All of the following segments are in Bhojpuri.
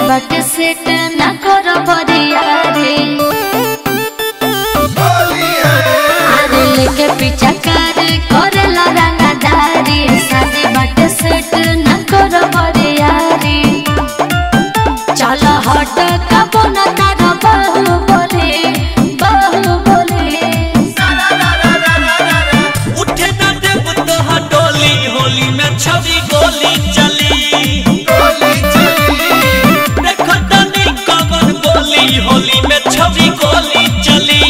बाटे सेट ना करो बरिया रे आरे लेके पीछा कर करे रंगदारी शादी बाटे सेट ना करो बरिया रे चलो हट कबो ना तारो बहु बोले बहु बोले उठे न देव तोहा डोली होली में छवि गोली चली देखो तनी कवन बोली होली में छवि गोली चली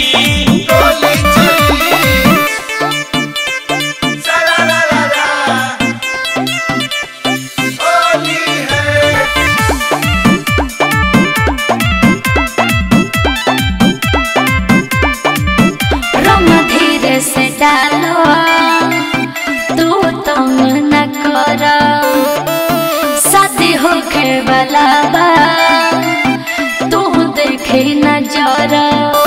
रंग धीरे से डालो तू तुम न करो शादी होके वाला बा तू देखे न जरा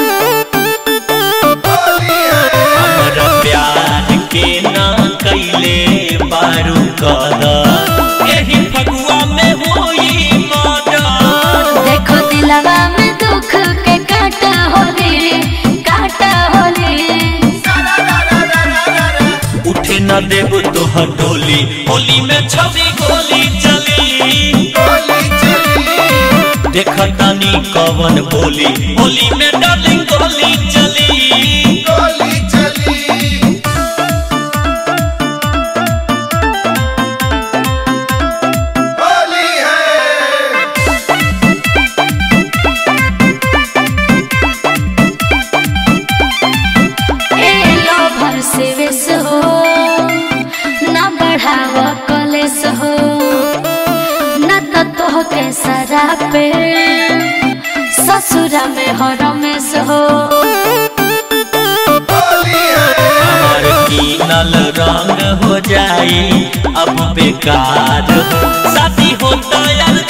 हमर प्यार के ना कैले बारू कदर एही फगुआ में होई मर्डर देखो दिलवा में दुख के काटा होले काटा होले उठे न देव तोहर डोली होली में छवि गोली चली देख तनी कवन बोली होली में डार्लिंग गोली चली ए लोभर से वेस हो ना बढ़ाव कलेस हो न तो तोह के सरा पे ससुरा में हो रमेश हो हमार कीनल रंग हो जाई अब बेकार हो शादी होता यार